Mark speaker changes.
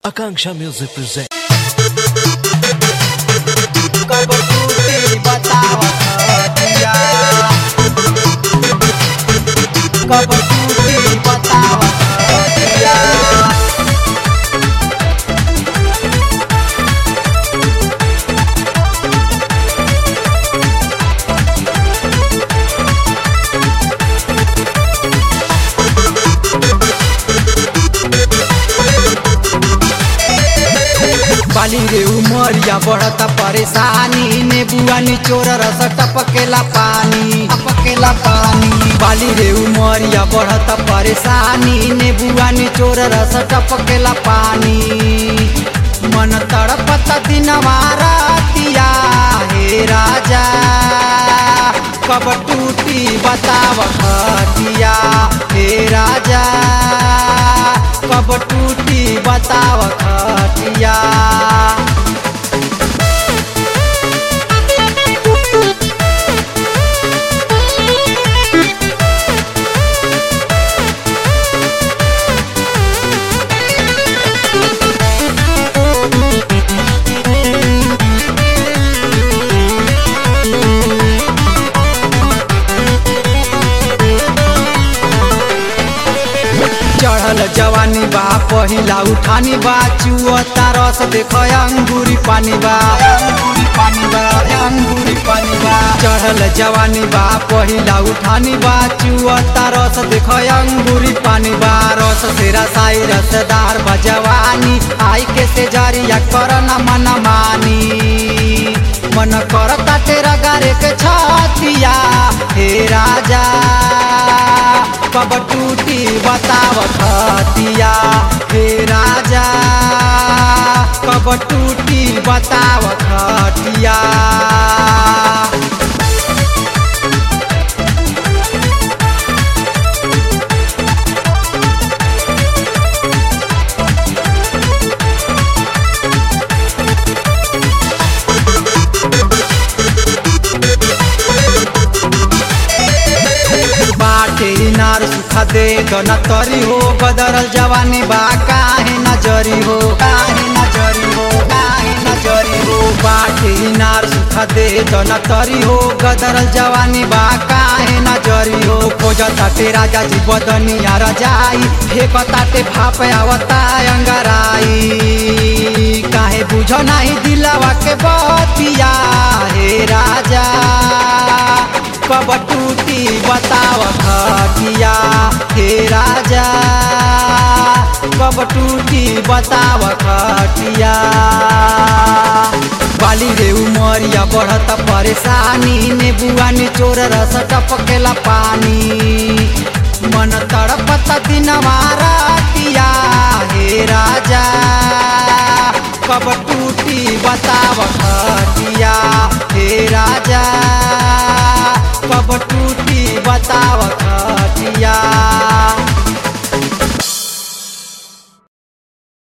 Speaker 1: Akanksha Music presents.
Speaker 2: कब टूटी बतावत दिया कब टूटी बतावत दिया बाली रे उमरिया बढ़ता परेशानी नेबुआ निचोर रस टपकेला पानी टपकेला पानी बाली रे उमरिया बढ़ता परेशानी नेबुआ निचोर रस टपकेला पानी मन तड़पता दिनवा रातिया हे राजा कब टूटी बताव खटिया हे राजा कब टूटी बताव खटिया चढ़ल जवानी बा पहिला उठानी बा चुअता रस देख अंगूरी पानी बा अंगूरी पानी बा अंगूरी पानी बा चढ़ल जवानी बा पहिला उठानी बा चुअता रस देख अंगूरी पानी बा रस से रसाई रसदार बा जवानी आई के से जरिया कर न मन मानी मन करता तेरा गारे के छतिया हे राजा कब टूटी बताव खतिया हे राजा कब टूटी बताव खटिया बाटे इनार सुखा दे गन तरी हो बदरल जवानी बा काहे नजरी हो काहे नजरी हो काहे नजरी हो बाटे इनार सुखा दे गन तरी हो गदरल जवानी बा काहे नजरी हो खोजता ते राजा जी बदनिया रजाई फेंकता ते भाप आवता अंगराई काहे बुझ नाही दिलवा के बतिया हे राजा कब टूटी बताव खटिया हे राजा कब टूटी बताव खटिया बाली रे उमरिया बढ़त परेशानी नेबुआ निचोर रस टपकेला पानी मन तड़पत दिनवा रातिया हे राजा कब टूटी बताव खटिया हे राजा